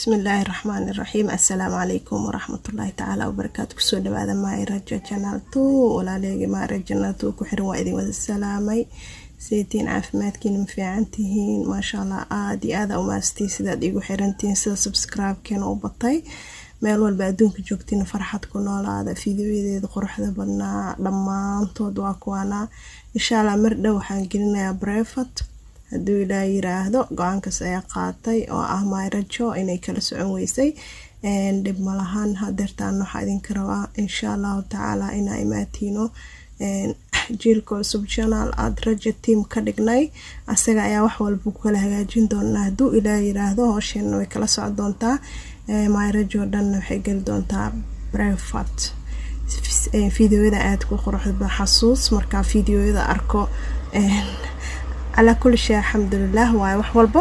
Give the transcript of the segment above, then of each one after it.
bismillaahi raxmaani raxiim assalaamu calaykum waraxmatullaahi tacaala wabarakaatu kusoo dhawaada maayraja janaal two walaaleegi maayra janaal two ku xiran waa idin wada salaamay saytiin caafimaadkiina ma fiican tihiin maasha allah aada iyo aada umaastiin sidaad igu xirantihiin sida subscribe-keena u batay meel walba adduunka joogtiin farxad ku noolaada fideoyadeeda quruxda badnaa dhammaantood waa kuwaana insha allah mar dhow waxaan gelinayaa brefat hadduu ilaa yiraahdo go-aankaas ayaa qaatay oo ah maayrajo inay kala socon weysay dhib malahan hadeertaan waxaa idinka rabaa insha allahu tacaala inaa imaatiino jiilka cusub janaal aada raja tiam ka dhignay asaga ayaa wax walba ku kala hagaajin doonaa hadduu ilaa yiraahdo hoosheena way kala soco doontaa maayrajo dhanna waxay geli doontaa brefat fideoyada aada ku quruxda xasuus markaa fideoyada arko calaa kulli shay alxamdulilah waayo wax walba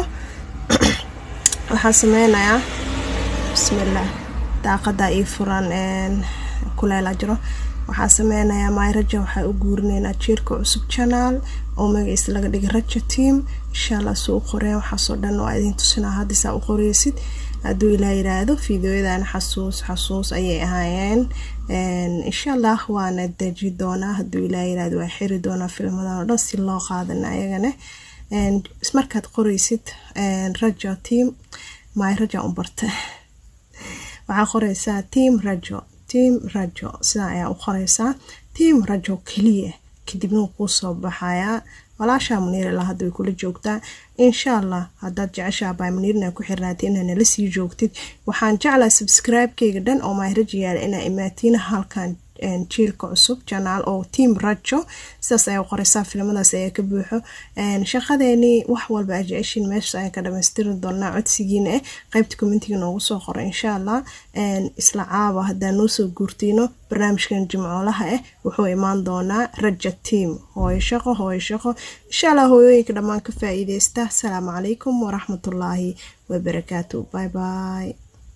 waxaan sameynayaa bismillaah daaqada io furan kuleela jiro waxaa sameynayaa maayraja waxaa u guurineynaa jiirka cusub janaal oo magaciisa laga dhigay raja team insha allah suu u qoreen waxaasoo dhan waa idin tusinaa haddiisaa u qoreysid hadduu ilaa yiraahdo fideoyadan xasuus xasuus ayay ahaayeen insha allah waana deji doonaa hadduu ilaa yiraahdo waa xiri doonaa filmadan oo dhan si loo qaadana ayagana markaad qoreysid rajo team my raja u barta waxaa qoreysaa team rajo team rajo sidaa ayaa u qoreysaa team rajo keliya kadibna wuu kuu soo baxayaa walaashaa muniir ilaa hadda way kula joogtaa insha allah haddaad jeceshaa baa muniirna ku xirnaatay inaa nala sii joogtid waxaan jeclaa subscribe-keyga dhan oo maahraja yaala inaa imaatiin halkan jiilka cusub janaal oo team rajo sidaas ayaa qoreysaa filimadaas ayaa ka buuxo shaqadeenii wax walba aa jeceshiin meeshaas ayaan ka dhamaystiri doonaa codsigiina eh qeybta commentiga noogu soo qoro insha allah isla caaba haddaa noo soo guurtiino barnaamijkan jimcoolaha ah wuxuu imaan doonaa raja team hooyo shaqo hooyo shaqo insha allah hooyooyinka dhammaan ka faa-iideysta asalaamu calaykum waraxmatullaahi wabarakaatu bye bye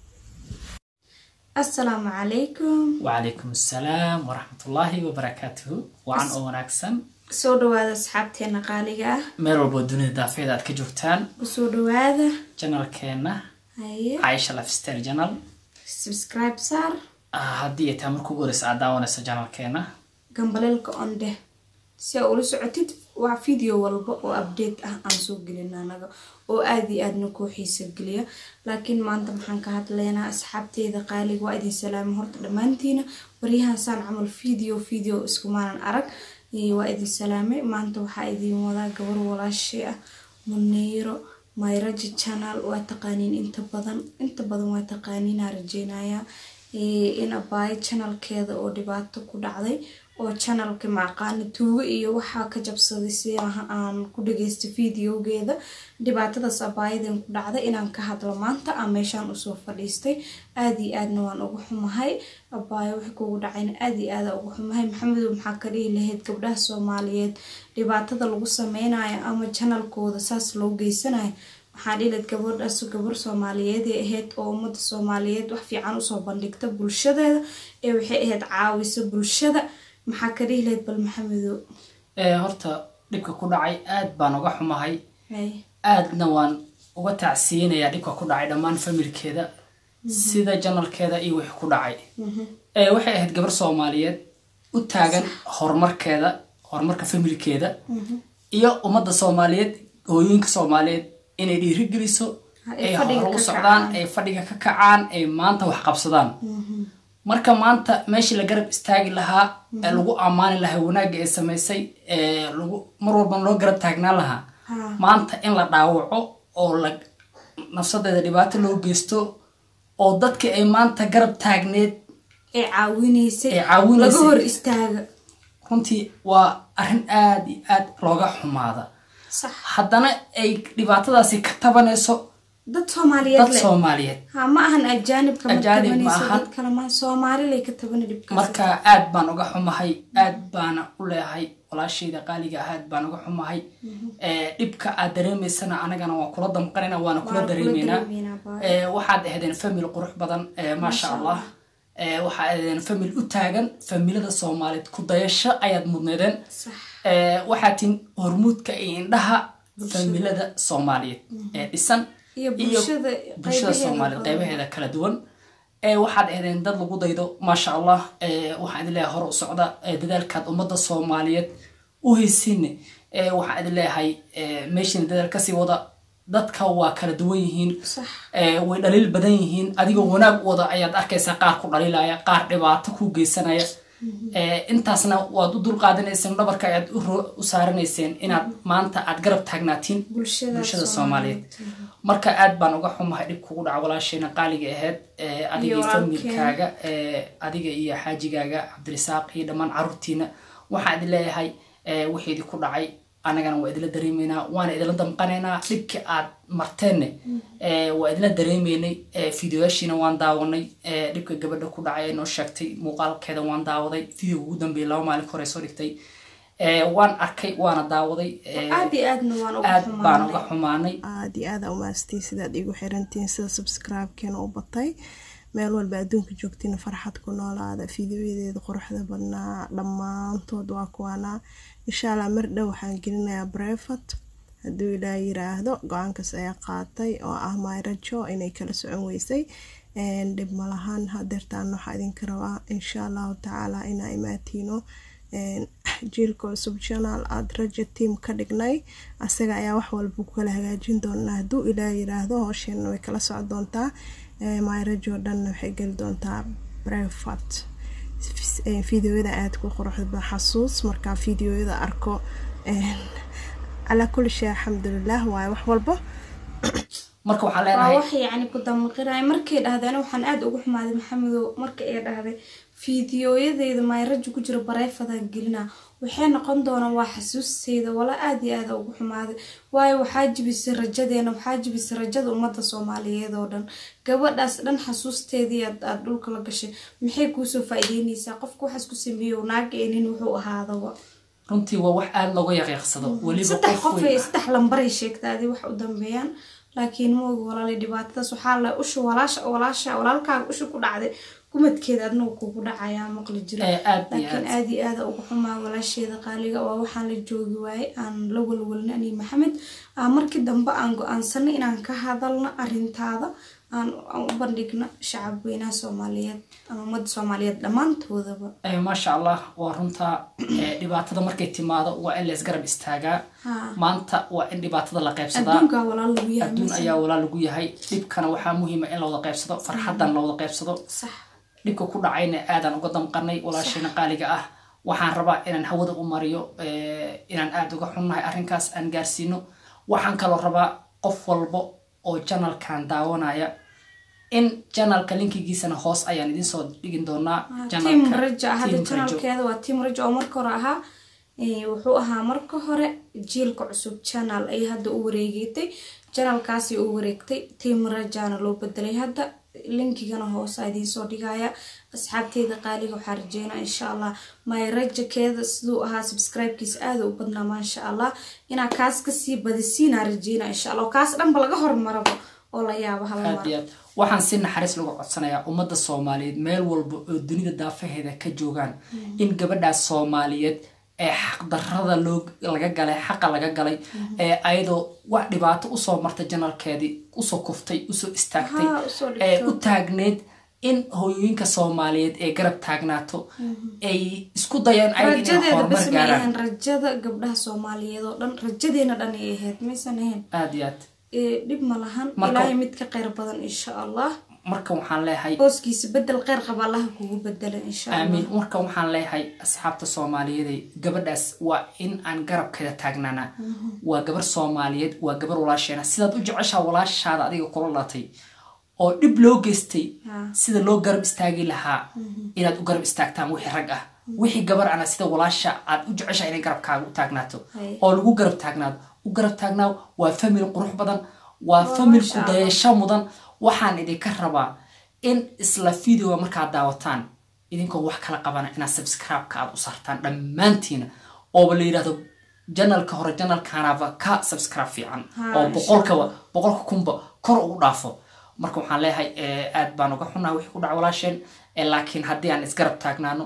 asalaamu calaykum wacalaykum assalaam waraxmatullaahi wabarakaatuhu wacan oo wanaagsan kusoo dhawaada asxaabteena qaaliga ah meel walboo dunida daafeeda aad ka joogtaan kusoo dhawaada janalkeena haye caisha lifestyle janal subscribe saar haddii ay tahay marka ugu horeysa aad daawanayso janalkeena gambaleelka ondeh si aa ula socotid waa video walba oo update ah aan soo gelina anaga oo aada iyo aadna kuu xiisa geliya laakiin maanta maxaan ka hadlaynaa asxaabteeda qaaliga waa idin salaamo horta dhammaantiina waryahan saan camal video video iskumaanan arag waa idin salaamay maanta waxaa idin wadaa gabar walaashay ah muniiro mayraja channel waa taqaaniin inta badan inta badan waa taqaaniinaa rajeynayaa in abaayo channelkeeda oo dhibaato ku dhacday oo channelka maaqaana tuugo iyo waxaa ka jabsaday si aan ku dhageysta videogeeda dhibaatadaas abaayadan ku dhacday inaan ka hadlo maanta aan meeshaan usoo fadhiistay aada iyo aadna waan ugu xumahay abaayo wixii kugu dhacayna aada iyo aada ugu xumahay maxamedow maxaa ka dhihi lahayd gabdhaha soomaaliyeed dhibaatada lagu sameynayo ama channelkooda saas loo geysanayo waxaa dhilad gabadhaas gabar soomaaliyeeday ahayd oo ummadda soomaaliyeed wax fiican usoo bandhigta bulshadeeda ee waxay ahayd caawisa bulshada maxaa ka dhihi lahayd bal maxamedow horta dhibka ku dhacay aad baan uga xumahay aadna waan uga tacsiinayaa dhibka ku dhacay dhammaan familkeeda sida janalkeeda iyo wixii ku dhacay waxay ahayd gabar soomaaliyeed u taagan horumarkeeda horumarka familkeeda iyo ummadda soomaaliyeed hooyooyinka soomaaliyeed inay dhiirigeliso ay hore u socdaan ay fadhiga ka kacaan ay maanta wax qabsadaan marka maanta meeshii la garab istaagi lahaa ee lagu ammaani lahaa wanaagga ay samaysay ee lagu mar walbana loo garab taagnaan lahaa maanta in la dhaawaco oo la nafsadeeda dhibaato loo geysto oo dadkii ay maanta garab taagneed ee caawinaysay ee caawinaysay laga hor istaaga runtii waa arrin aada iyo aad looga xumaada sax haddana ay dhibaatadaasi ka tabanayso dad soomaaliyeed dad leh soomaaliyeed ha ma ahan ajaanibka ma Ajaanib ma tabanayso ahan. dad kale ma soomaalilay ka tabana dhibkaas marka aad baan uga xumahay aad baana u leeyahay walaashayda qaaliga ah aad baan uga xumahay ee, dhibka aad dareemaysana anagana waan kula damqanayna waana kula Waan kula dareemaynaa dareemaynaa, baa. Ee, waxaad ahaydeen famil qurux badan ee, maasha allah Ee, waxaad ahaydeen famil u taagan familada soomaaliyeed ku dayasho ayaad mudneedeen sax Ee, waxaad tin hormuudka iyo indhaha familada soomaaliyeed ee dhisan iyo bulshada bulshada soomaaliya qeybaheeda kala duwan waxaad ahdeen dad lagu daydo maasha allah waxaan idin leeyahay hore u socda dadaalkaad ummadda soomaaliyeed u haysiine waxaan idin leeyahay meeshiina dadaal kasii wada dadka waa kala duwan yihiin way dhaliil badan yihiin adigoo wanaag wada ayaad arkaysaa qaar ku dhaliilaya qaar dhibaato ku geysanaya intaasna waad u dulqaadanayseen dhabarka ayaad u saaranayseen inaad maanta aad garab taagnaatiin bulshada soomaaliyeed marka aad baan uga xumahay dhib kugu dhaca walaasheena qaaliga ahayd adiga iyo familkaaga adiga iyo xaajigaaga cabdirisaaq iyo dhammaan caruurtiina waxaan idin leeyahay wixii idinku dhacay annagana waa idinla dareemaynaa waana idinla damqanaynaa dhibkii aad marteenne waa idinla dareemaynay fideoyaashiina waan daawanay dhibka gabadha ku dhacay ee noo sheegtay muuqaalkeeda waan daawaday video ugu dambeeyay laba maalin hore soo dhigtay waan arkay waana daawaday aad baan uga xumaanay aad iyo aada umaastiin sidaad igu xirantihiin sida subscribe-keena u batay meel walba adduunka joogtiin farxad ku noolaada fideoyadeeda quruxda badnaa dhammaantood waa kuwaana insha allah mar dhow waxaan gelinayaa brefat hadduu ilaa yiraahdo go-aankaas ayaa qaatay oo ah mayrajo inay kala socon weysay dhib malahan hadeertaan waxaa idinka rabaa insha allahu tacaala inaa imaatiino jiilka cusub janaal aada raja tiam ka dhignay asaga ayaa wax walba ku kala hagaajin doonaa hadduu ilaa yiraahdo hoosheena way kala soco doontaa mayrajo dhanna waxay geli doontaa brefat fideoyada aada ku quruxda xasuus markaa fideoyada arko calaa kulli shay alxamdulilah waayo wax walba marka waxaa waa leenahay wax yacni ku damaqinaya markay dhahdeen waxaan aada ugu xumaaday maxamedow marka ay dhahday fiidiyooyadeeda mayrajo ku jiro bareefadaan gelina waxay noqon doonaan waa xasuusteyda wala aada iyo aada ugu xumaaday waayo waxaa jibisay rajadeena waxaa jibisay rajada ummadda soomaaliyeed oo dhan gabadhaas dhan xasuusteedii aad aada dhulka la gashay maxay kuusoo faa-iideyneysaa qofka waxaas ku sameeyo naaga eenin wuxuu ahaadaba runtii waa wax aada looga yaqiiqsado weliba saddex qof qof weyn saddex lambaray sheegta adi wax u dambeeyaan laakiin moogi walaali dhibaatadaas waxaa la usha walaasha walaasha walaalkaaga usha ku dhacday gumadkeeda adnagu kugu dhacayaa maqli jira ee aada iyo laakiin aad aada iyo aada ugu xumaa walaasheeda qaaliga waa waxaan la joogi waaye aan la walwalna ani maxamed aa markii dambe aan go-aansanay inaan ka hadalno arintaada aan aan u bandhigno shacab weynaha soomaaliyeed ama ummadda soomaaliyeed dhammaantoodaba Eh, maasha allah waa runta eh, dhibaatada markay timaado waa in laysgarab istaagaa haa maanta waa in dhibaatada la qaybsadaa adduunkaa walaal lagu yahay adduun mise? ayaa walaa lagu yahay dhibkana waxaa muhiima in la wada qaybsado farxadan la wada qaybsado sax dhibka ku dhacayna aadaan uga damqanay walaasheena qaaliga ah waxaan rabaa inaan hawada u mariyo eh, inaan aada uga xunnahay arrinkaas aan gaarsiino waxaan kaloo rabaa qof walba oo janalkan daawanaya in janalka linkigiisana hoos ayaan idin soo dhigin doonaa tiam janalka raja hadda Team Rajo. janalkeeda waa tiam raja oo marka hore ahaa Eh, wuxuu ahaa marka hore jiilka cusub janal ay hadda u wareegatay janalkaasi u wareegtay tiam rajana loo bedelay hadda linkigana hoose idiin soo dhigaya asxaabteeda qaaliga waxaa rajeynaa insha allah my rajakeeda siduu ahaa subscribekiisa aada u badnaa maasha allah inaa kaas kasii badisiinaa rajeynaa insha allah oo kaas dhanba laga hormaraba oo la yaabo hal aad mar iyo aad waxaan si naxariis lagu codsanayaa ummadda soomaaliyeed meel walba oo dunida daafaheeda ka joogaan in gabadhaas soomaaliyeed ee xaqdarrada loo laga galay xaqa laga galay ee ayadoo wax dhibaato usoo martay janalkeedii usoo kuftay usoo istaagtay Haa, usoo dhigto. ee u taagneyd in hooyooyinka soomaaliyeed ee garab taagnaato ay isku dayaan ayaga inay rajadeeda horumar bas ma gaaraan ahayn rajada gabdhaha soomaaliyeed oo dhan rajadeena dhan ay ahayd maysan ahayn aad iyo aad Ee, dhib ma lahan Marka- ilaahay mid ka kheyr badan insha allah marka waxaan leeyahay hooskiisa bedel kheyr qaba allaha kugu bedela insha allah aamiin marka waxaan leeyahay asxaabta soomaaliyeed gabadhaas waa in aan garabkeeda taagnaana waa gabar soomaaliyeed waa gabar walaasheena sidaad u jeceshaa walaashaada adiga kula dhalatay oo dhib loo geystay Ha. sida loo garab istaagi lahaa inaad u garab istaagtaan wixii rag ah wixii gabar ana sida walaasha aad u jeceshaa inay garabkaaga u taagnaato Hay. oo lagu garab taagnaado u garab taagnaa waa famil qurux badan waa famil ku dayasho mudan waxaan idinka rabaa in isla videoga markaad daawataan idinkoo wax kala qabana inaad subscribe-ka aad u saartaan dhammaantiina ooba la yidhahdo janalka hore janalkanaba ka subscribe fiican Ha, oo insha boqolkaba boqolka kunba kor ugu dhaafo marka waxaan leeyahay eh, aad baan uga xunaa wixii ku dhaca walaasheen eh, laakiin haddii aan isgarab taagnaano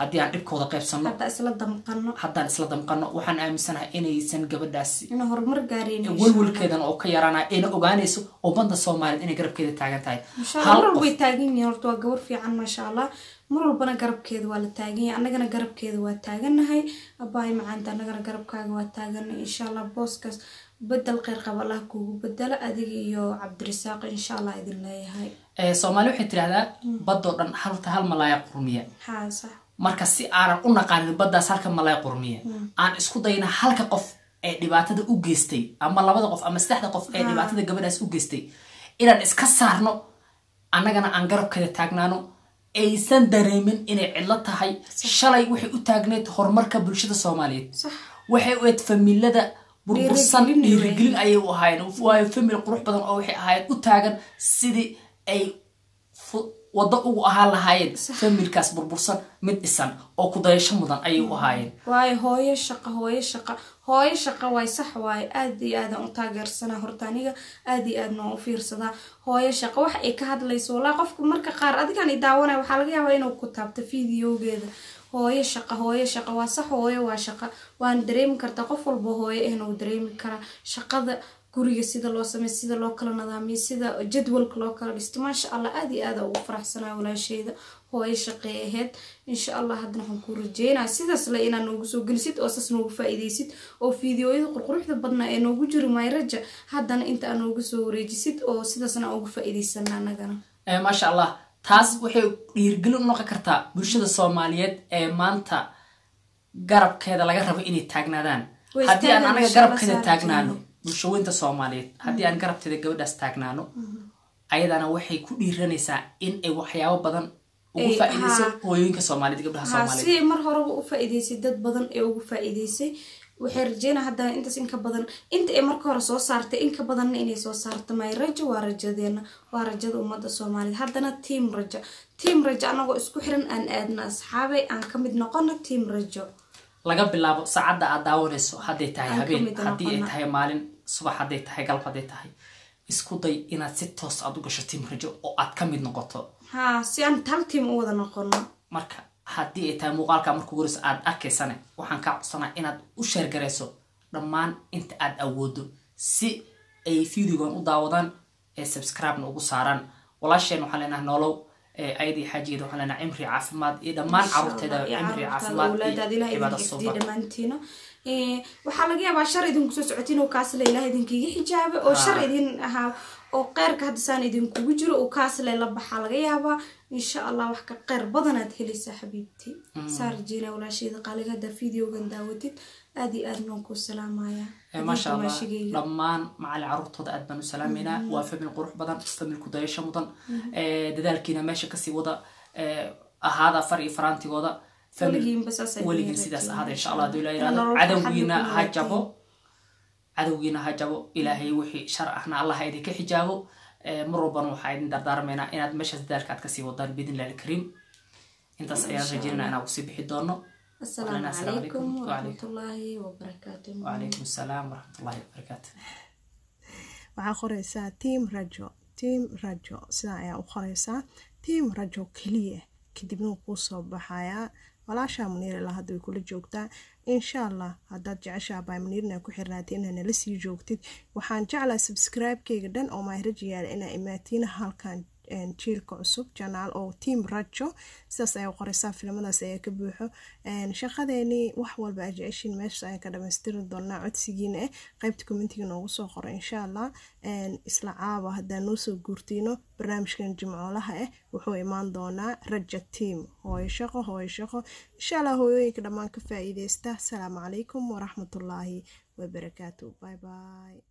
haddii aan dhibkooda qaybsanno hadda isla damqano haddaan isla damqano waxaan aaminsanahay inaysan gabadhaasi inaan horumar gaareen welwelkeedan oo ka yaraanaya ayna ogaanayso ummadda soomaaliyeed inay garabkeeda taagan tahay inshallah mar walba way taagan yihiin horta waa gabar fiican maasha allah mar walbana garabkeeda waa la taagan yahay annagana garabkeeda waa taaganahay abaayo macaanta annagana garabkaaga waa taaganahay insha allah booskaas bedel kheyr qaba allah kuugu bedela adiga iyo cabdirasaaq insha allah idin leeyahay soomaali waxay tidhahdaa baddoo dhan halta hal malaaya qurmiya haa sax marka si aanan u naqaanin baddaas halka malaaya qurmiya aan isku dayna halka qof ee dhibaatada u geystay ama labada qof ama saddexda qof ee dhibaatada gabadhaas u geystay inaan iska saarno annagana aan garabkeeda taagnaano aysan dareemin inay cidlo tahay shalay waxay u taagneyd horumarka bulshada soomaaliyeed sax waxay u eed familada burbursan Dhiirigelin dhiirigelin ayay u ahaayeen waayo famil qurux badan oo waxay ahaayeen u taagan sidii ay fu- waddo ugu ahaan lahaayeen familkaas burbursan mid dhisan oo kudayasho mudan ayay u ahaayeen waayo hooyo shaqa hooyo shaqa hooyo shaqa waay sax waaye aad iyo aadaan u taageersanaa horta aniga aad iyo aadna waan u fiirsadaa hooyo shaqa wax ay ka hadlayso walaa qofka marka qaar adigan i daawanaya waxaa laga yaabaa inuu ku taabto fideogeeda hooyo shaqa hooyo shaqa waa sax hooyo waa shaqa waana dareemi kartaa qof walba hooyo ahna uu dareemi karaa shaqada guriga sida loo sameey sida loo kala nadaamiyo sida jadwalka loo kala dhisto maasha allah aad iyo aada ugu faraxsanaa walaasheyda hooyo shaqey aheyd insha allah haddana waxaan kuu rajeynaya sidaas le inaad noogu soo gelisid oo saas noogu faa-iideysid oo fiideoyada qurquruxda badnaa ee noogu jiri mayraja haddana inta aad noogu soo wareejisid oo sidaasna aan ugu faa-iideysana anagana Eh, maasha allah taas waxay dhiirigelin u noqon kartaa bulshada soomaaliyeed ee maanta garabkeeda laga rabo inay taagnaadaan Way haddii aan istaagaan, anaga insha Allah, garabkeeda saar taagnaano jannada. bulshaweynta soomaaliyeed haddii aan garabteeda gabadhaas taagnaano ayadana waxay ku dhiiranaysaa in ay waxyaabo badan ugu Ay, faa-iideyso haa. hooyooyinka soomaaliyeed gabdhaha haa soomaaliyeed si mar horeba u faa-iideysay dad badan ee ugu faa-iideysay waxay rajeynaa haddana intaas inka badan inta ay marka hore soo saartay inka badanna inay soo saarto may rajo waa rajadeena waa rajada ummadda soomaaliyeed haddana tiam rajo tiam rajo anagoo isku xiran aan aadna asxaabay aan ka mid noqono tiam rajo laga bilaabo saacadda aad daawanayso hadday tahay Aan ka habeen mid haddii ay noqona. tahay maalin subax hadday tahay galab hadday tahay isku day inaad si toos aad u gasho tim rajo oo aad ka mid noqoto haa si aan hal tiam u wada noqono marka haddii ay tahay muuqaalka markuu guris aad arkaysane waxaan kaa codsanaa inaad u sheergarayso dhammaan inta aad awoodo si ay videogan u daawadaan ee subscribe-na ugu saaraan walaasheen waxaan leenahay nolow ee ayadii xaajigeeda waxaan leenahay cimri caafimaad iyo dhammaan caruurteeda cimri caafimaad awlaadaad ilaah iyo cibaado idin suuban xifdiya dhammaantiina Eh, waxaa laga yaabaa shar idinku soo socotiin oo kaasle ilaah idinkiga xijaabe oo shar idin ahaa oo qeyrka haddasaan idinkugu jiro oo kaasle la baxaa laga yaabaa insha allah wax ka qeyr badanaad helaysaa xabiibti saa rajeena walaashayda qaaliga haddaa videogan daawatid aad iyo aad baan kuu salaamaya Eh, maasha allah maashigayga dhammaan macali caruurtooda aad baan u salaameynaa waa famil qurux badan famil kudayasho mudan Eh, dadaalkiina meesha kasii wada eh, ahaada far iyo faraantigooda famil- Weligiinba saas ay weligiin idin sidaas rajeeyaan, ahaada insha insha allah Allah. haduu ilaa Inaan yirahdo nolol cadowgiina farxad ha lagu jabo wadaagtiin. cadowgiina ha jabo ilaahay wixii shar ahna allah ha idinka xijaabo Eh, mar walbana waxaa idin dardaarmaynaa inaad meeshaas dadaalka aad kasii wadaan biidnillahi alkariim intaas ayaan rajeynana inaan kusii bixi doono asalaamu Assalaamu calaykum calaykum. waraxmatullaahi wabarakaatu wacalaykum asalaam waraxmatullahi wabarakaatu waxaa qoreysaa tiam rajo tiam rajo sidaa ayaa u qoreysaa tiam rajo keliya kadibna wuu kuu soo baxayaa walaashaa muniir ilaa hadda way kula joogtaa insha allah haddaad jeceshaa baa muniirna ku xirnaatay inaa nala sii joogtid waxaan jeclaa subscribe-keyga dhan oo maahraji yaala inaa imaatiin halkan een, jiilka cusub janaal oo tiam rajo sidaas ayaa u qoreysaa filimadaas ayaa ka buuxo een, shaqadeeni wax walba aa jeceshiin meeshaas ayaan ka dhamaystiri doonaa codsigiina eh qaybta commentiga noogu soo qoro insha allah een, isla caaba haddaan noo soo guurtiino barnaamijkan jimcoolaha ah wuxuu imaan doonaa raja tiam hooyo shaqo hooyo shaqo insha allah hooyooyinka dhammaan ka faa-iideysta asalaamu calaykum waraxmatullaahi wabarakaatu bye bye